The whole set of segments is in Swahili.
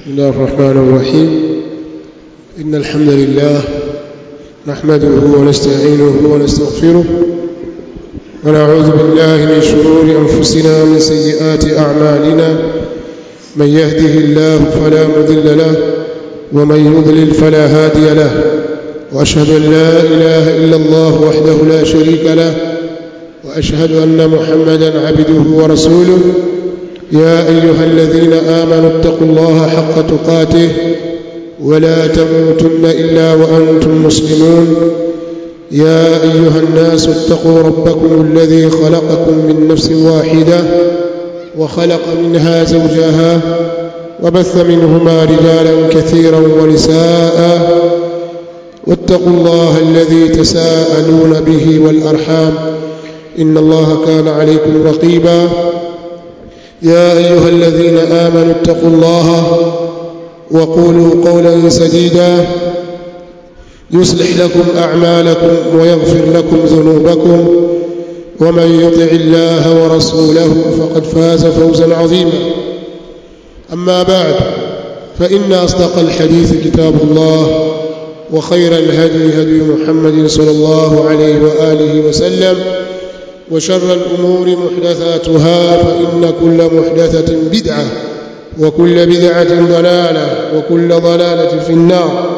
بسم الله الرحمن الرحيم إن الحمد لله نحمده ونستعينه ونستغفره ونعوذ بالله من شرور أنفسنا ومن سيئات أعمالنا من يهده الله فلا مضل له ومن يضلل فلا هادي له وأشهد أن لا إله إلا الله وحده لا شريك له وأشهد أن محمدا عبده ورسوله يا أيها الذين آمنوا اتقوا الله حق تقاته ولا تموتن إلا وأنتم مسلمون يا أيها الناس اتقوا ربكم الذي خلقكم من نفس واحدة وخلق منها زوجها وبث منهما رجالا كثيرا ونساء واتقوا الله الذي تساءلون به والأرحام إن الله كان عليكم رقيبا يا أيها الذين آمنوا اتقوا الله وقولوا قولا سديدا يصلح لكم أعمالكم ويغفر لكم ذنوبكم ومن يطع الله ورسوله فقد فاز فوزا عظيما أما بعد فإن أصدق الحديث كتاب الله وخير الهدي هدي محمد صلى الله عليه وآله وسلم وشر الأمور محدثاتها فإن كل محدثة بدعة وكل بدعة ضلالة وكل ضلالة في النار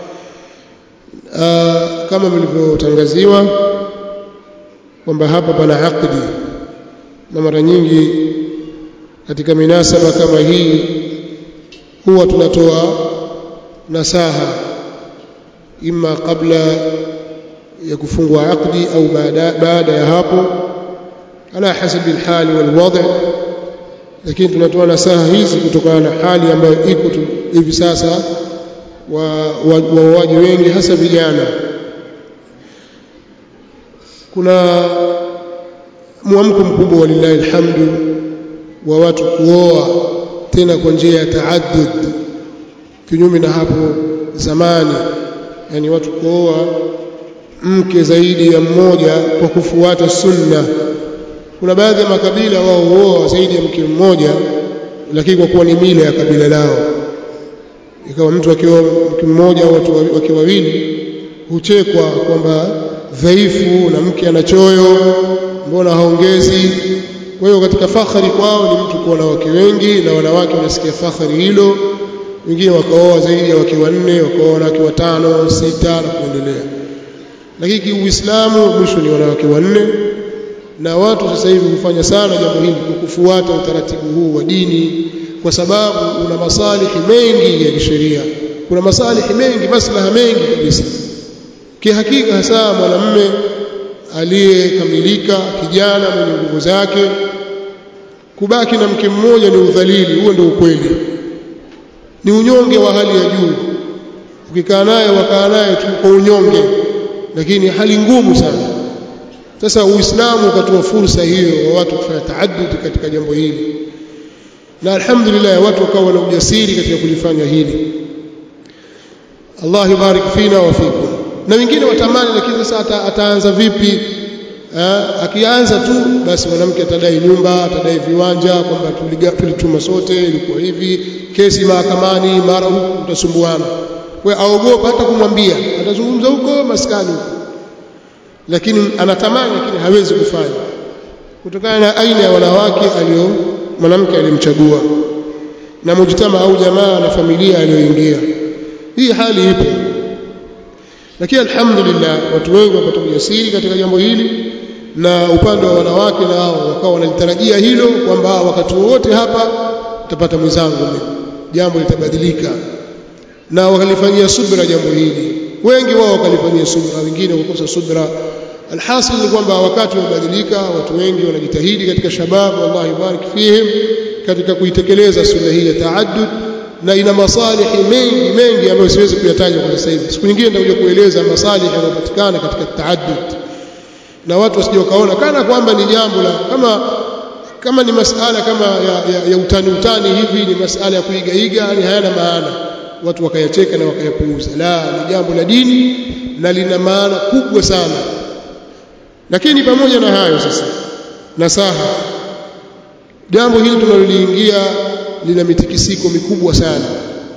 آه كما mlivyotangaziwa kwamba hapa pana aqdi na mara nyingi katika minasaba kama hii huwa tunatoa nasaha ima kabla ya kufungwa aqdi au baada, baada ya hapo ala hasabi alhali walwadh lakini tunatoa nasaha hizi kutokana na hali ambayo iko hivi sasa waoaji wa, wa wengi hasa vijana kuna mwamko mkubwa walillahi alhamdu wa watu kuoa tena kwa njia ya taaddud kinyume na hapo zamani yani watu kuoa mke zaidi ya mmoja kwa kufuata sunna kuna baadhi ya makabila wao huoa zaidi ya mke mmoja lakini kwa kuwa ni mila ya kabila lao ikawa mtu akiwa mke mmoja au watu wakiwa wawili huchekwa kwamba dhaifu na mke ana choyo mbona haongezi kwa hiyo katika fakhari kwao ni mtu kuwa na wake wengi na wanawake wanasikia fakhari hilo wengine wakaoa zaidi ya wake wanne wakaoa wanawake watano sita na kuendelea lakini kiuislamu mwisho ni wanawake wanne na watu sasa hivi hufanya sana jambo hili kwa kufuata utaratibu huu wa dini kwa sababu una masalihi mengi ya kisheria kuna masalihi mengi maslaha mengi kabisa kihakika hasa mwanamume aliyekamilika kijana mwenye nguvu zake kubaki na mke mmoja ni udhalili huo ndio ukweli ni unyonge wa hali ya juu ukikaa naye wakaa naye tu kwa unyonge lakini hali ngumu sana sasa uislamu ukatoa fursa hiyo wa watu kufanya taaddud katika jambo hili na alhamdulillah watu wakawa na ujasiri katika kulifanya hili Allah yubarik fina wa fikum na wengine watamani lakini sasa ata, ataanza vipi ha? akianza tu basi mwanamke atadai nyumba atadai viwanja kwamba tulituma sote ilikuwa hivi kesi mahakamani mara huku utasumbuana kwa aogopa hata kumwambia atazungumza huko maskani huko lakini anatamani lakini hawezi kufanya kutokana na aina ya wanawake alio mwanamke aliyemchagua na mujtama au jamaa na familia aliyoingia hii hali ipo lakini alhamdulillah watu wengi wapata ujasiri katika jambo hili na upande wa wanawake nao wakawa wanalitarajia hilo kwamba wakati wowote hapa utapata mwenzangu mimi jambo litabadilika na wakalifanyia subra jambo hili wengi wao wakalifanyia subra wengine wakakosa subra alhasil ni kwamba wakati umebadilika watu wengi wanajitahidi katika shababu Allah ibarik fihim katika kuitekeleza sunna hii ya taaddud na ina masalihi mengi mengi ambayo siwezi kuyataja kwa sasa hivi siku nyingine nitakuja kueleza masalihi yanayopatikana katika taaddud na watu wasije wakaona kana kwamba ni jambo la kama kama ni masala kama ya, ya, ya utani utani hivi ni masala ya kuigaiga ni hayana maana watu wakayacheka na wakayapuuza la ni jambo la dini na lina maana kubwa sana lakini pamoja na hayo sasa nasaha jambo hili tunaloliingia lina mitikisiko mikubwa sana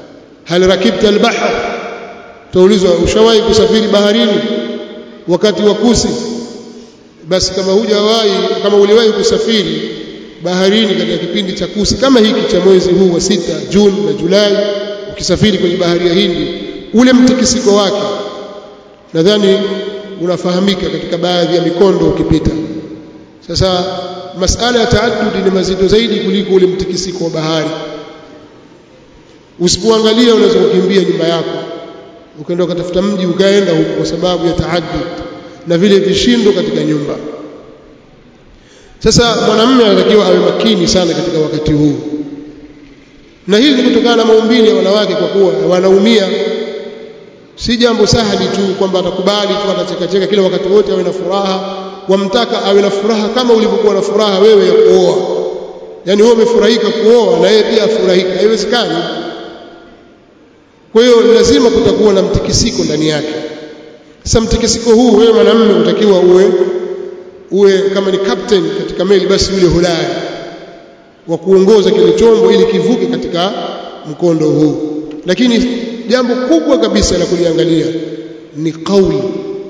hal rakibta albahr taulizwa ushawahi kusafiri baharini wakati wa kusi basi kama hujawahi kama uliwahi kusafiri baharini katika kipindi cha kusi kama hiki cha mwezi huu wa sita Juni na Julai ukisafiri kwenye bahari ya Hindi ule mtikisiko wake nadhani unafahamika katika baadhi ya mikondo ukipita sasa masala ya taaddud ni mazito zaidi kuliko ule mtikisiko wa bahari usipoangalia unaweza kukimbia nyumba yako ukaenda ukatafuta mji ukaenda huko kwa sababu ya taaddud na vile vishindo katika nyumba sasa mwanamume anatakiwa awe makini sana katika wakati huu na hili ni kutokana na maumbile ya wanawake kwa kuwa wanaumia si jambo sahali tu kwamba atakubali tu atachekacheka kila wakati wote awe na furaha wamtaka awe na furaha kama ulivyokuwa na furaha wewe ya kuoa yani wewe umefurahika kuoa na yeye pia afurahika haiwezekani kwa hiyo lazima kutakuwa na mtikisiko ndani yake sasa mtikisiko huu wewe mwanamume utakiwa uwe uwe kama ni captain katika meli basi yule hodari wa kuongoza kile chombo ili kivuke katika mkondo huu lakini jambo kubwa kabisa la kuliangalia ni kauli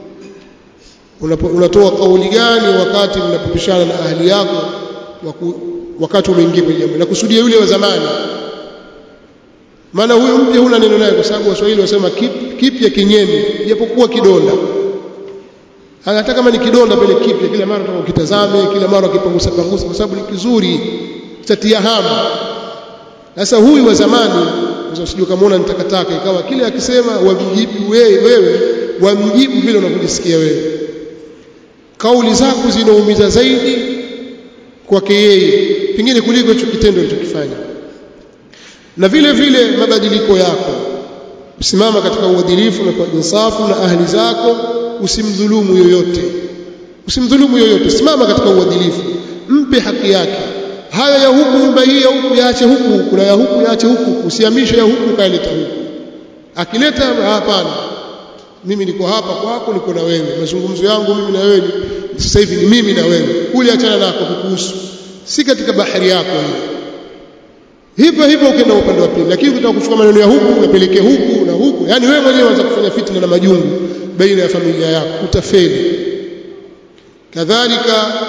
unatoa kauli gani wakati mnapopishana na ahli yako waku, wakati umeingia kwenye jambo nakusudia yule wa zamani maana huyu mpya huna neno naye kwa sababu waswahili wasema kip, kipya kinyemi japokuwa kidonda hata kama ni kidonda pale kipya kila mara unataka ukitazame kila mara ukipangusa pangusa kwa sababu ni kizuri chatia hamu sasa huyu wa zamani usije kamaona nitakataka ikawa kile akisema wamjibu wewe wewe wamjibu vile unavyojisikia wewe kauli zako zinaumiza zaidi kwake yeye pengine kuliko hicho kitendo alichokifanya na vile vile mabadiliko yako usimama katika uadilifu na kwa insafu na ahli zako usimdhulumu yoyote usimdhulumu yoyote simama katika uadilifu mpe haki yake haya ya huku nyumba hii ya huku yaache huku kuna ya huku yaache huku usihamishe ya huku kaileta huku akileta hapana mimi niko hapa kwako niko na wewe mazungumzo yangu mimi na wewe sasa hivi ni mimi na wewe kule achana nako kukuhusu si katika bahari yako hii hivyo hivyo ukienda upande wa pili lakini ukitaka kuchukua maneno ya huku unapelekea huku na huku yani wewe mwenyewe unaanza kufanya fitna na majungu baina ya familia yako utafeli kadhalika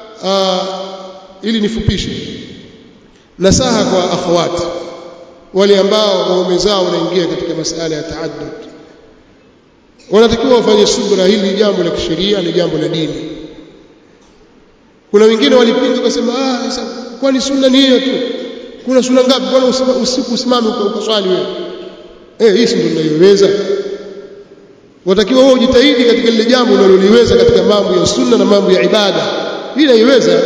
ili nifupishe nasaha kwa akhawati wale ambao waume zao wanaingia katika masala ya taaddud wanatakiwa wafanye subra hili jambo la kisheria ni jambo la dini kuna wengine walipinga wakasema ah sasa kwani sunna ni hiyo tu kuna sunna ngapi bwana usiku usimame ukaswali wewe eh hii si ndio tunaiweza watakiwa wewe ujitahidi katika lile jambo unaloliweza katika mambo ya sunna na mambo ya ibada hii naiweza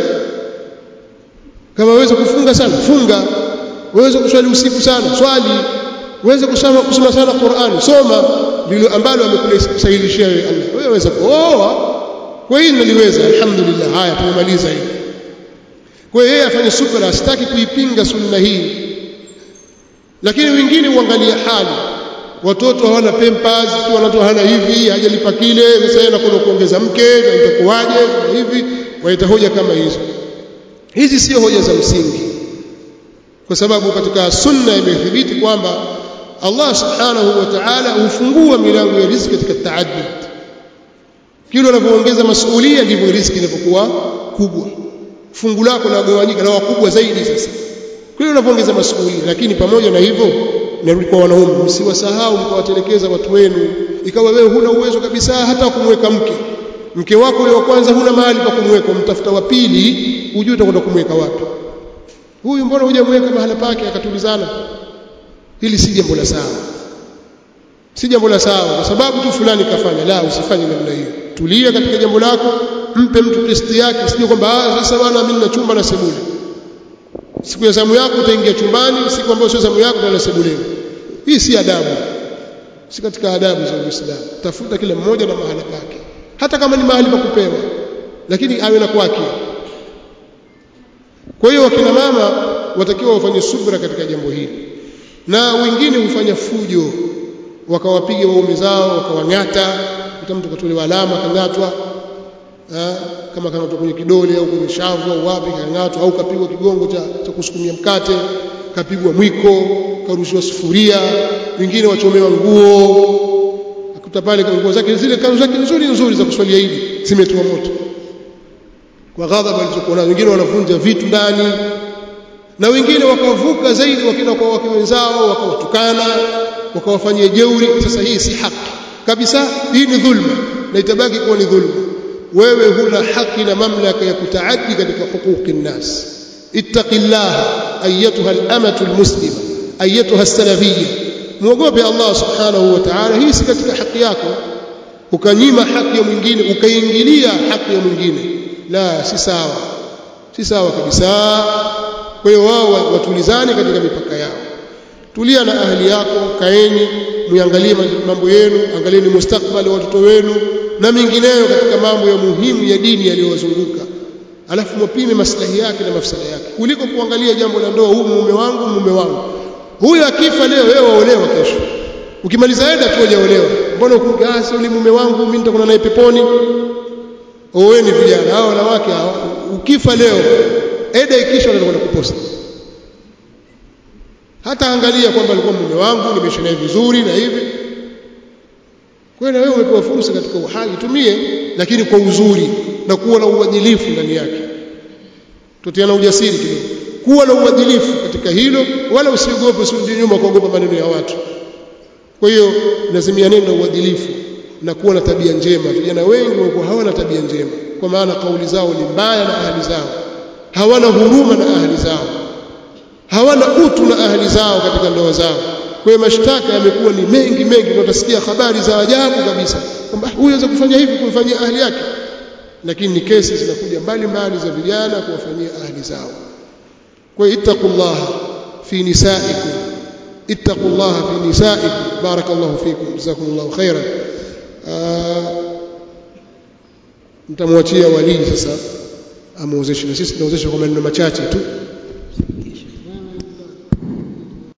kama waweza kufunga sana funga waweza kuswali usiku sana swali waweza kusoma kusoma sana Qur'ani soma ndilo ambalo amekusahilishia wewe Allah wewe waweza kuoa kwa hiyo naliweza alhamdulillah haya tumemaliza hili kwa hiyo yeye afanye subra asitaki kuipinga sunna hii lakini wengine uangalia hali watoto hawana pampers watoto hawana hivi hajalipa kile sasa yeye anakwenda kuongeza mke na itakuwaje na hivi waita hoja kama hizo hizi sio hoja za msingi kwa sababu katika sunna imethibiti kwamba Allah subhanahu wa ta'ala hufungua milango ya riziki katika taaddud kile unavyoongeza masuhulia ndivyo riziki inapokuwa kubwa fungu lako linagawanyika na wakubwa zaidi sasa kile unavyoongeza masuhulia lakini pamoja na hivyo narudi kwa wanaume msiwasahau mkawatelekeza watu wenu ikawa wewe huna uwezo kabisa hata kumweka mke mke wako yule wa kwanza huna mahali pa kumweka mtafuta wa pili ujue utakwenda kumweka wapi huyu mbona hujamweka mahala pake akatulizana hili si jambo la sawa si jambo la sawa kwa sababu tu fulani kafanya la usifanye namna hiyo tulia katika jambo lako mpe mtu testi yake sio kwamba ah sasa bwana mimi nina chumba na sebule siku ya zamu yako utaingia chumbani siku ambayo sio zamu yako utaenda sebuleni hii si adabu si katika adabu za Uislamu tafuta kila mmoja na mahala pake hata kama ni mahali pa kupewa lakini awe na kwake kwa hiyo wakina mama watakiwa wafanye subra katika jambo hili na wengine hufanya fujo wakawapiga waume zao wakawang'ata hata mtu katolewa alama kang'atwa kama kang'atwa kwenye kidole au kwenye shavu au wapi kang'atwa au kapigwa kigongo cha, cha kusukumia mkate kapigwa mwiko karushiwa sufuria wengine wachomewa nguo akuta pale nguo zake zile kanzu zake nzuri nzuri za kuswalia hivi zimetiwa moto kwa ghadhabu alizokuwa nazo wengine wanavunja vitu ndani na wengine wakavuka zaidi wakina kwa wake wenzao wakawatukana wakawafanyia jeuri sasa hii si haki kabisa hii ni dhulma na itabaki kuwa ni dhulma wewe huna haki na mamlaka ya kutaaddi katika huquqi nnas ittaqillaha ayatuha al-amatu al-muslima ayatuha as-salafiyya muogope Allah subhanahu wa ta'ala hii si katika haki yako ukanyima haki ya mwingine ukaingilia haki ya mwingine la si sawa si sawa kabisa kwa hiyo wao watulizane katika mipaka yao tulia na ahli yako kaeni muangalie mambo yenu angalieni mustakbali wa watoto wenu na mengineyo katika mambo ya muhimu ya dini yaliyowazunguka alafu mpime maslahi yake na mafsada yake kuliko kuangalia jambo la ndoa huyu mume wangu mume wangu huyu akifa leo wewe waolewa kesho ukimaliza eda tu hujaolewa mbona ukugasi ule mume wangu mimi nitakuwa naye peponi oweni vijana hao wanawake hao ukifa leo eda ikisha watakwenda kuposta hata angalia kwamba alikuwa mume wangu nimeishi naye vizuri na hivi kwa hiyo wewe umepewa fursa katika uhai tumie lakini kwa uzuri na kuwa na uadilifu ndani yake tutiana ujasiri kidogo kuwa na uadilifu katika hilo wala usiogope usirudi nyuma kuogopa maneno ya watu kwa hiyo lazimianeni na uadilifu na kuwa na tabia njema vijana wengi wako hawana tabia njema kwa maana kauli zao ni mbaya na ahli zao hawana huruma na ahli zao hawana utu na ahli zao katika ndoa zao kwa hiyo mashtaka yamekuwa ni mengi mengi na utasikia habari za ajabu kabisa kwamba huyu anaweza kufanya hivi kumfanyia ahli yake lakini ni kesi zinakuja mbali mbali za vijana kuwafanyia ahli zao kwa hiyo ittaqullaha fi nisaikum ittaqullaha fi nisaikum barakallahu fikum jazakumullahu khairan mtamwachia walii sasa amuozeshe na sisi tunaozesha kwa maneno machache tu